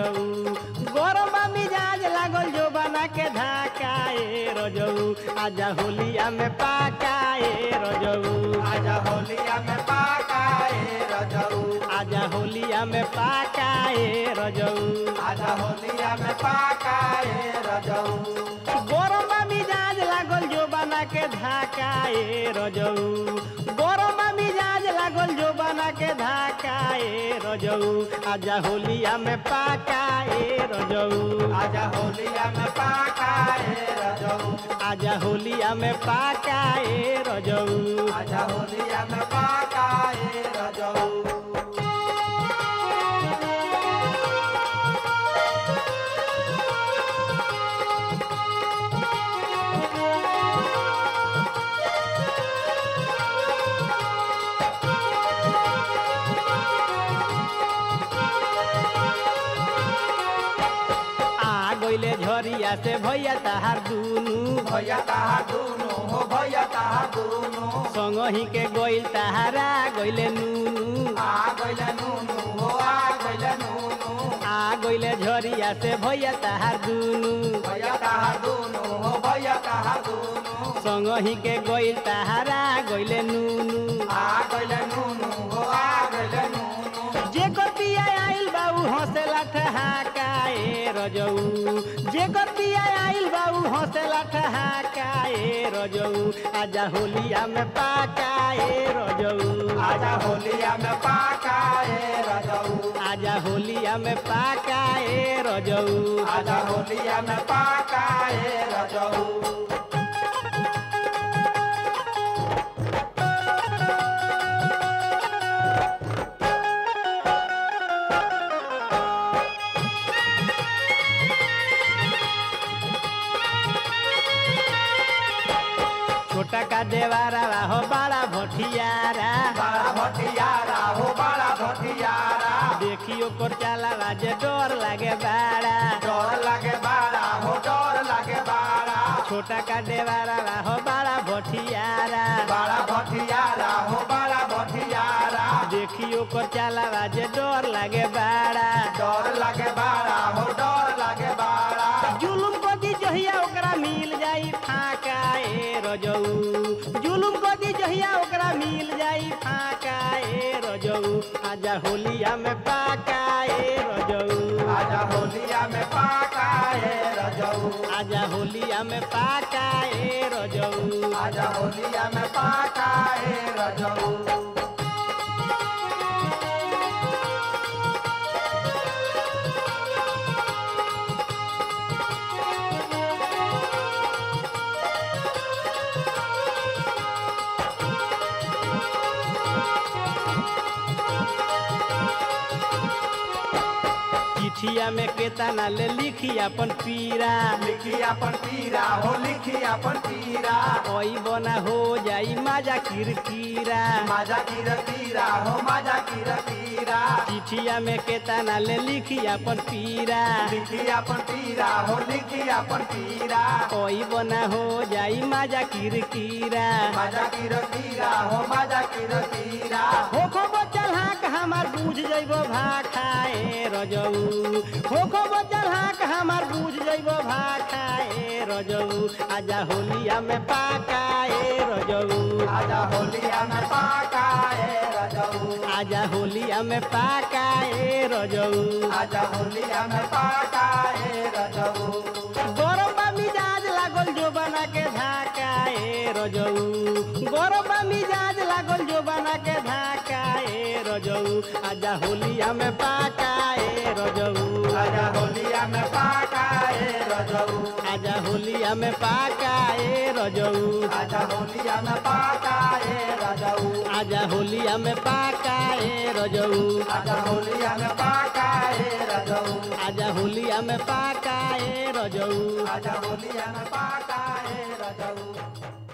रजऊ गरम मिजाज लागल जो बना के धाकाए रजऊ आजा होलिया में पाकाए रजऊ आजा होलिया में पाकाए रजऊ आजा होलिया में पाकाए रजऊ आजा होलिया में पाकाए रजऊ गरम मिजाज लागल जो बना के धाकाए रजऊ गरम मिजाज लागल जो बना के धाकाए रजऊ आजा होलिया में पाकाए रजऊ आजा होलिया में पाकाए रजऊ आजा होलिया में पाकाए रजऊ आजा होलिया में पाकाए रजऊ आ गइले झरिया से भैया तहार दुनु भैया ताहा दुनु हो भैया ताहा दुनु संगही के गइल तहारा गइले नुनु आ गइले नुनु हो आ गइले नुनु आ गइले झरिया से भैया तहार दुनु भैया ताहा दुनु हो भैया ताहा दुनु संगही के गइल तहारा गइले नुनु आ गइले नुनु हो आ गइले नुनु जे कतिया आइल बाऊ हंसेला ठहाकाए रजऊ जे कतिया आइल बाऊ हंसेला ठहाकाए रजऊ आजा होलिया में पाकाए रजऊ आजा होलिया में पाकाए रजऊ आजा होलिया में पाकाए रजऊ आजा होलिया में पाकाए रजऊ छोटा का देवारा हो बड़ा भटियारा बड़ा भटियारा हो बड़ा भटियारा देखियो कर चला जे डर लागे बाड़ा डर लागे बाड़ा हो डर लागे बाड़ा छोटा का देवारा हो बड़ा भटियारा बड़ा भटियारा हो बड़ा भटियारा देखियो कर चला जे डर लागे बाड़ा डर लागे बाड़ा हो डर लागे बाड़ा जुलुम कदी जहिया ओकरा मिल जाई फाका ए रजऊ जुलुम कदी जहिया ओकरा मिल जाई फाका ए रजऊ आजा होलिया में पाका ए रजऊ आजा होलिया में पाकाए रजऊ आजा होलिया में पाका ए रजऊ आजा होलिया में पाकाए रजऊ चिठिया में केतना ले लिखी अपन पीरा लिखी अपन पीरा हो लिखी अपन पीरा ओई बना हो जाई माजा किरकिरा माजा कीर पीरा हो माजा कीर पीरा चिठिया में केतना ले लिखी अपन पीरा लिखी अपन पीरा हो लिखी अपन पीरा ओई बना हो जाई माजा किरकिरा माजा कीर पीरा हो माजा कीर पीरा होखो बचल हाक हमार बूझ जइबो भाखाए रजऊ होखो बचल हाक हमार बूझ जइबो भाखाए रजऊ आजा होलिया में पाकाए रजऊ आजा होलिया में पाकाए रजऊ आजा होलिया में पाकाए रजऊ आजा होलिया में पाकाए रजऊ गरम बा मिजाज लागल जो बना के धाकाए रजऊ गरम बा मिजाज लागल जो बना के धाकाए रजऊ आजा होलिया में पाकाए रजऊ आजा होलिया में पाकाए रजऊ आजा होलिया में पाकाए रजऊ आजा होलिया में पाकाए रजऊ आजा होलिया में पाकाए रजऊ आजा होलिया में पाकाए रजऊ आजा होलिया में पाकाए रजऊ आजा होलिया में पाकाए रजऊ